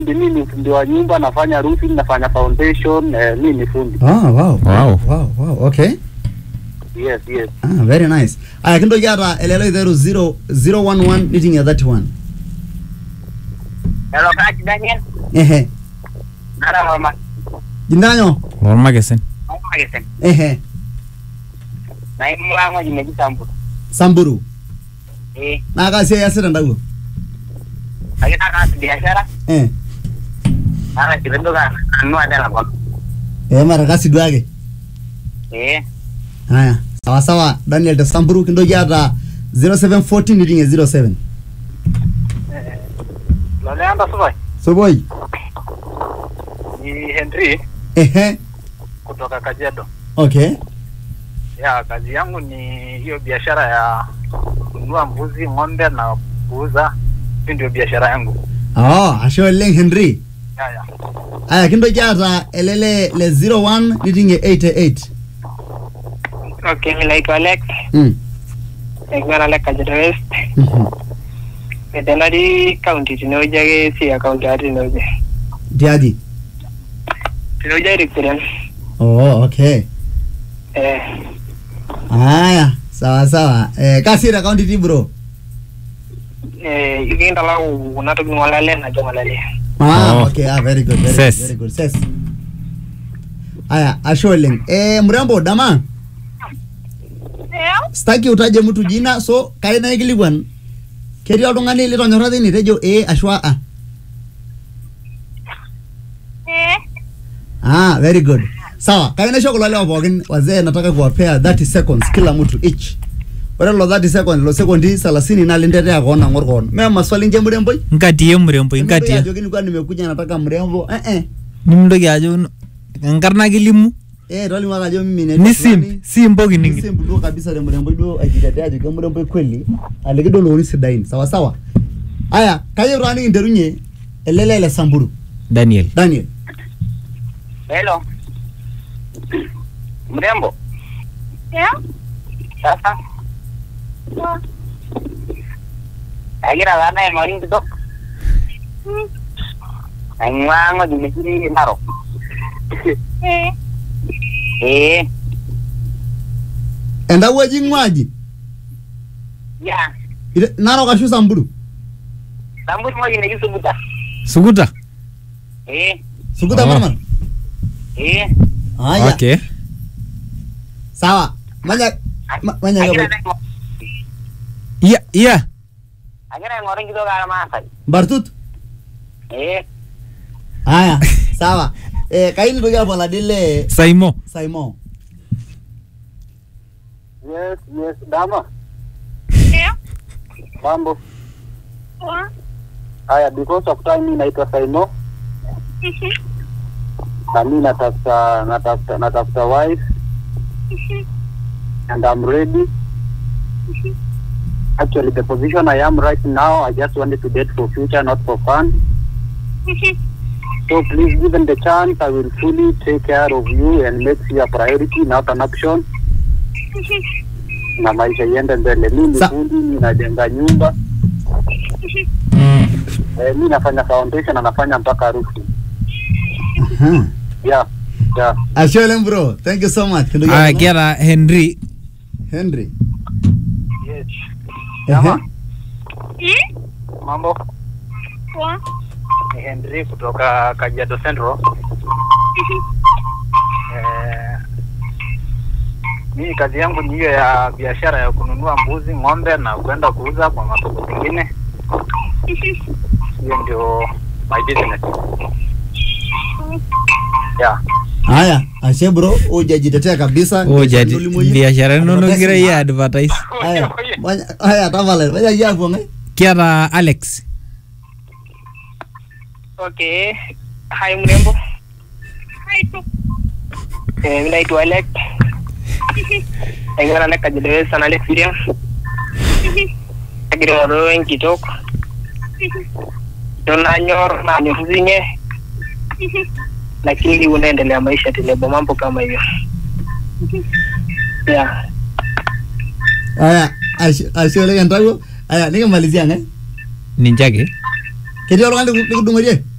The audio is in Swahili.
mimi ni fundi wa nyumba, nafanya roofing, nafanya foundation, eh, mimi ni fundi. Oh, wow. Wow. Wow, wow. Okay. Yes, yes. Ah, very nice. Aya kintoki aata elelo iteru 0 011 niting'ie 31. Hello, Coach Daniel. Ehe. Nara mama. Jindanyo. Lormakesen. Mama kesen. Ehe. Na imu wangu jimejitambu. Samburu. Eh, Naa kaa siai iasita ndawuo? akita kaas biashara. Eh. Nara kipendoka anua tena kwa. Eh, mara kasi duake. Eh, Haya. Sawa sawa. Daniel te Samburu kintoki aata 0714 niting'ie 07. Loleanda supai. Soboi. Ni Henry Ehe. kutoka Kajiado. Okay. Ya, kazi yangu ni hiyo biashara ya kununua mbuzi, ng'ombe na kuuza. Hiyo ndio biashara yangu. Oh, ashe oleng Henry. Ya, ya. Aya kintoki aata elele le 01 niting'ie 88. Okay, mimi naitwa Alex. Mm. Naing'ua Alex Kajiado West. Mhm. Etenari county tinewueji ake si county ake tinewueji. Tiaji. Tinewueji ake Victorian. Oh, okay. Eh, Haya, sawa sawa. Eh, kasi te county ti bro. eh, ikintalau kuna tokitin ng'olale najo ng'olale. Ah, Oh. okay. Ah, very good. Very Ses. good. Very good. Ses. Aya, ashe oleng. Eh, mrembo dama. Sitaki utaje mtu jina, so kai naikilikuan. Ketii oltung'ani litonyorra tine tejo ee ashu a. Ah, very good. Sawa, kai naisho kulo lewa pookin wazee nataka kuwapea 30 seconds kila mtu each. Ore lo 30 seconds, lo sekondi 30 na lintetea koon ang'or koon. Mee maswali nje mremboi? Nkatie mrembo, Nemintoki nkatie. ajoki nilikuwa nimekuja nataka mrembo. Eh eh. Nimintoki ajo enkarna kilimu. Eh, tolimu ake ajo mimi naitwa Ni fulani. simp, simpo kining'it. Simp duo kabisa te mremboi duo ajitetea ajo kemremboi kweli. Aliki duo looni sidain. Sawa sawa. Aya, kayieu taa nikinterunye elele le Samburu. Daniel. Daniel. Hello. Mrembo. Sasa. Agira taa naye marin kitok. Aing'ua ng'oji netii Narok. Eh, Endawueji ing'uaji? ya. Ite- Narok ashu Samburu? Samburu ng'oji netii Suguta. Sukuta. Eh, Sukuta Oh. Marmar? eh. Aya. Okay. Sawa. Manya ma- manya Agira ka naing'or- Iya, iya. agira aing'oru enkitok ormaasai. Bartut. Eh, Aya. Sawa. Eh kaini nitoki apaladi le Saimo. Simon. yes, yes, dama. Mambo. Haya, because of time mimi naitwa Saimo na mimi natafuta natafuta natafuta wife and I'm ready. Actually, the position I am right now, I just wanted to date for future, not for fun. So please, given the chance, I will fully take care of you and make you a priority, not an option. Na maisha iende mbele. Mimi ni Sa- fundi, ninajenga nyumba. Eh, mimi nafanya foundation na nafanya mpaka roofing. Aha. Yeah, yeah. Ashe oleng bro. Thank you so much. Kintoki Ah, apala- kiata Henry. Henry. Yes. Ehe. Jama. Mambo. Ni Henry kutoka Kajiado Central. Eh, mimi kazi yangu ni hiyo ya biashara ya kununua mbuzi, ng'ombe na kwenda kuuza kwa masoko mengine. Hiyo ndio my business. Yeah. Haya, ashe bro, hujajitetea kabisa. Oh, jadi Ndulimu yie. biashara inonok Advertising. gira yie advertise. Haya, manya- haya tafadhali. Manya yie hapo ngai. Kiata Alex. Okay. Hi mrembo. Eh, mimi naitwa Alex. Naing'ua Alex Kajiado West na Alex William. Agira aing'oru enkitok. Ndo nanyor nanyor zinge. Lakini unaendelea maisha tenebo mambo kama hivyo. Yeah. Haya, ashe ashe oleng entawuo. Haya, nikimalizia ngai. Ninche ake. Ketii oltung'ani liku- likudung'orie?